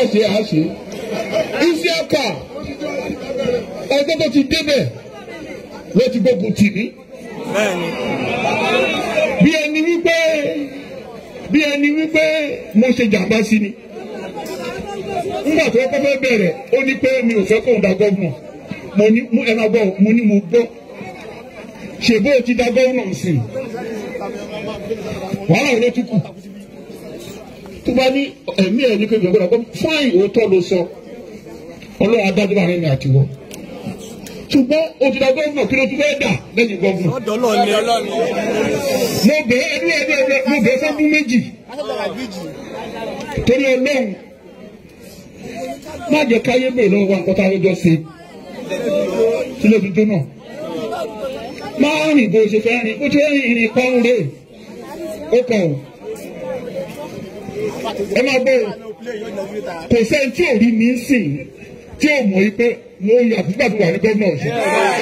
ṣe à ṣe Isiaka ọjọ́ tó ti débẹ̀ ló ti gbógun tì mí bí ẹni wípé bí ẹni wípé mo ṣe jàmbá sí ni nígbà tó kọ́ fẹ́ bẹ̀rẹ̀ ó ní pé mi ò fẹ́ kóun da gọ́vnà mo ní ẹ máa gbọ́ mo ní mo gbọ́ ṣèbó ti da gọ́vnà sí i wàhálà wo ló tún kù tó bá ní ẹ̀mí ẹ̀ ní pé gbẹ̀gbẹ̀ náà fáìn òótọ́ ló sọ ọlọ́run adájọ́ bá rìn ní àtiwọ́ ṣùgbọ́n o ti da gọ́vnà kí ló tún fẹ́ dà lẹ́yìn gọ́vnà ọ̀dọ́lọ́ ni ọlọ́ni. mo bẹ̀ ẹ́ ẹdún ẹdún ẹdún mo bẹ̀ ẹ́ fọ́dún méjì torí ọlọ́run má jẹ́ káyé bèèrè lọ́wọ́ wa nǹkan tá a lọ́jọ́ ṣe sílẹ̀ tuntun náà máa rìn bó ṣe fẹ́ rìn bó ṣe rìn ìrìn kan rè ó kàn ó ẹ máa gbọ́ o kò sẹ́ni tí ò rí mi sìn tí ò mọ̀ yí pé mo yà fúgbà tó wà ní gómìnà ọ̀ṣun.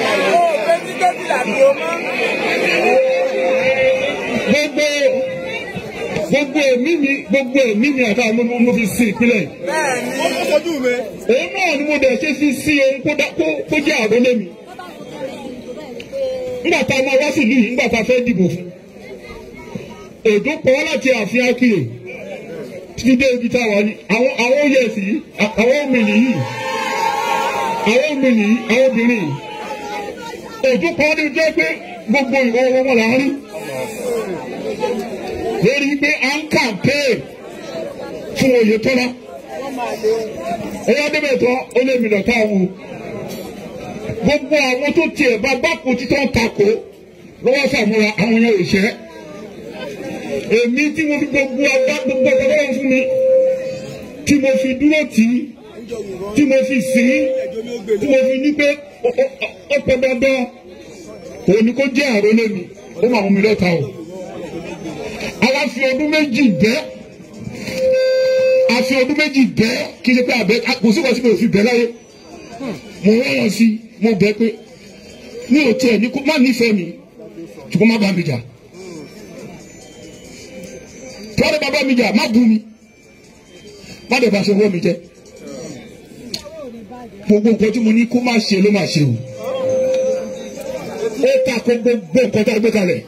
gbogbo gbogbo èmi mi gbogbo èmi mi àtàwọn ọmọ mo fi sin ìpínlẹ̀ yìí. òun náà ni mo dẹ̀ ṣe fi sí ohun kó dá- kó- kó jẹ́ àrólé mi. nígbà tá a máa wá sílùú yìí nígbà tá a fẹ́ dìbò fún. èdè pọ̀ wá láti ààfin akíyè títí dé ibi tá a wà ní àwọn àwọn oyè sí àwọn òmìnir yìí àwọn òmìnir yìí àwọn obìnrin yìí. èdè pọ̀ ní jẹ́ pé gbogbo ìwọ wọn là ń rí lórí pé à ń kàmpé fún Oyètọ́lá ẹ̀yà débẹ̀ tán ó lé mi lọ́tà wò gbogbo àwọn tó tiẹ̀ bá bákò títọ́ ń takò lọ́wọ́ sàmúra àwọn yẹn ò ṣẹ́ èmi tí mo fi gbogbo àgbà gbogbo ọ̀gá lọ́wọ́ fún mi tí mo fi dúró tì í tí mo fi sìn ín tí mo fi ní pé ó- ó- ó pẹ́ dandan òun ni kó jẹ́ àrólé mi ó máa mú mi lọ́ta o àwa fi ọdún méjì bẹ́ a fi ọdún méjì bẹ́ kí n ṣe pé àbẹ́ kò sí kòsí kò sí bẹ́ láyé mo rẹ́yàn sí mo bẹ́ pé mi ò tiẹ̀ ní kó má nífẹ̀ẹ́ mi ṣùgbọ́n má bá mi jà tọ́lá bá bá mi jà má bú mi má dẹ̀ bá ṣe wọ́ mi jẹ́ gbogbo nǹkan tí mo ní kó má ṣe ló má ṣe o ó ta ko gbogbo nǹkan tá a gbé kalẹ̀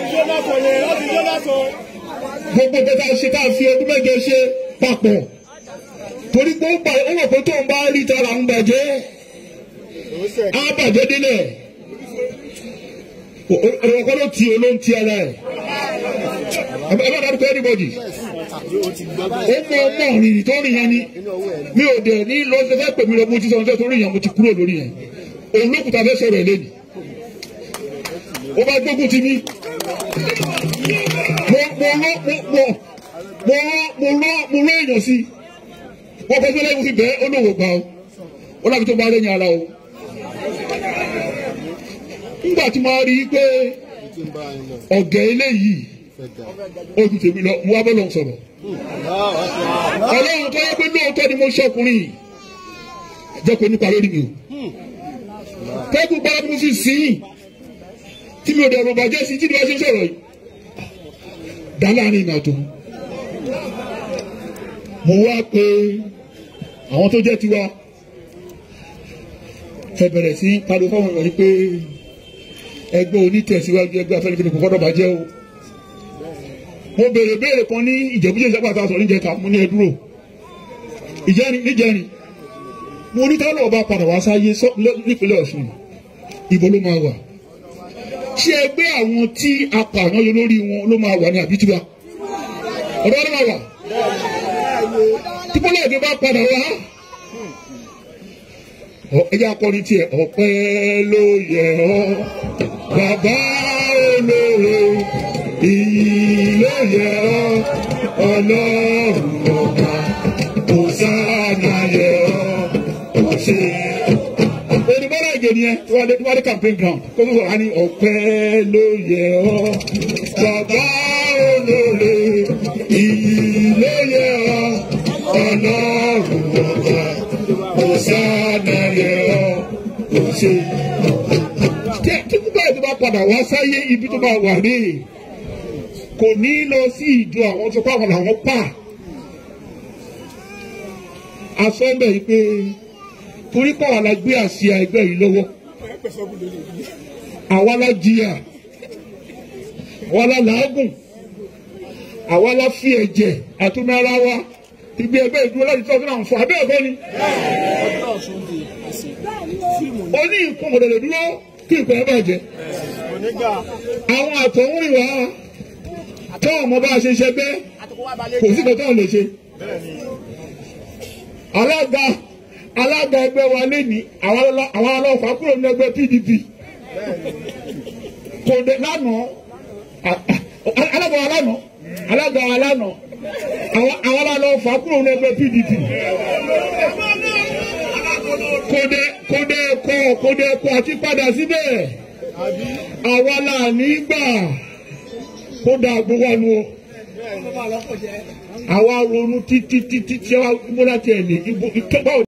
gbogbo nǹkan tá a ṣe tá a fi ọdún mẹ́jọ ṣe papọ̀ torí pé ó gbà ó wọ̀ pé tó ń bá rí tara ń bàjẹ́ á bàjẹ́ délẹ̀ ọ̀rọ̀ kan ló ti o ló ń ti ara ẹ̀ ẹ bá dárúkọ anybody ó mọ ọmọ rìnrìn tó rìn yẹn ni mi ò dẹ̀ ní lọ ṣe fẹ́ pè mí lọ mo ti sọ fẹ́ torí yẹn mo ti kúrò lórí yẹn òun ló kùtà fẹ́ sọ̀rọ̀ ẹ̀ lẹ́nu ó bá gbógun ti mí mo mo lọ mo mo mo lọ mo lọ mo lọ èèyàn sí wọ́n fẹ́ fẹ́ lẹ́yìn fi bẹ́ẹ̀ ó lòwò gbà ó ó láti tó bá lẹ́yìn ara o nígbà tí mo rí i pé ọ̀gẹ̀ eléyìí ojú tèmi lọ mo wá bọ́ lọ sọ̀rọ̀ ọlọ́run tó yẹ pé lóòótọ́ ni mo ṣọkùnrin yìí jẹ́ kó nípa lórí mi o tẹ́kù gbára bí mo fi sìn ín tí mi ò dẹ̀rù bàjẹ́ sí tí ni wọ́n ṣe sọ̀rọ̀ yìí dá láàrin ìrìn àjò mo wá pé àwọn tó jẹ́ tiwa ẹ bẹ̀rẹ̀ sí pariwo fáwọn èèyàn yìí pé ẹgbẹ́ onítẹ̀síwájú ẹgbẹ́ afẹ́nifẹ́ni kò gbọ́dọ̀ bàjẹ́ o mo béèrè béèrè kan ní ìjẹ̀bújẹ́ ìjọba àtàwọn níjẹta mo ní ẹ dúró ìjẹrin níjẹrin mo ní táwọn ọba padà wá sáyé sọ- lọ- nípínlẹ̀ Ọ̀ṣun ìbò ló máa wà ṣé ẹgbẹ́ àwọn tí apààyàn yọ lórí wọn ló máa wà ní àbítúbà ọ̀dọ́ ló máa wà tí bọ́lá èdè bá padà wá ọ- ẹjẹ́ akọrin tiẹ̀ ọpẹ́ ló yẹ ọ́ bàbá olóore iyì ló yẹ ọ́ ọlọ́run ọba òsánà yẹ ọ́ ọ̀ṣẹ́ olùbọ́lá èdè nìyẹn tí wọ́n dé tí wọ́n dé campaign ground kó tó sọ̀rọ̀ á ní ọpẹ́ ló yẹ ọ́ bàbá olóore iyì ló yẹ ọ́ ọlọ́run ọba òsánà yẹ ọ́ ọ̀ṣẹ́ tí tí bíbá ètò bá padà wá sáyé ibi tó bá wà ní kò ní lọ sí ìjọ àwọn tó pa àwọn làwọn pa asọ́nbẹ̀ yìí pé torí pàwọn la gbé àsíá ẹgbẹ́ yìí lọ́wọ́ àwa la jìyà àwa la làágùn àwa la fi ẹ̀jẹ̀ àtúnmí ara wa ibi ẹgbẹ́ ìdúró láti tọ́jú náà fún abẹ́ ẹ̀kọ́ ni. ó ní nǹkan ọ̀dọ̀dọ̀ dúró kí nǹkan ẹ bàjẹ́. àwọn àtọ̀hún ìwà tó ọmọ bá a ṣe ṣe bẹ́ẹ̀ kò sí kankan ò lè ṣe. alága alága ẹgbẹ́ wa lẹ́ni àwọn ọlọ́pàá kúrò ní ẹgbẹ́ PDP kò dé lánàá alága wa lánàá alága wa lánàá àwọn àwọn ọlọ́pàá kúrò ní ẹgbẹ́ PDP kódé kódé kọ kódé kọ àti padà síbẹ̀ àwa là ní gbà kódà gbogbo àánú o àwa ronú títí títí tí wọ́n á gbọ́dọ̀ tiẹ̀ lè ibo ìtọ́gbà.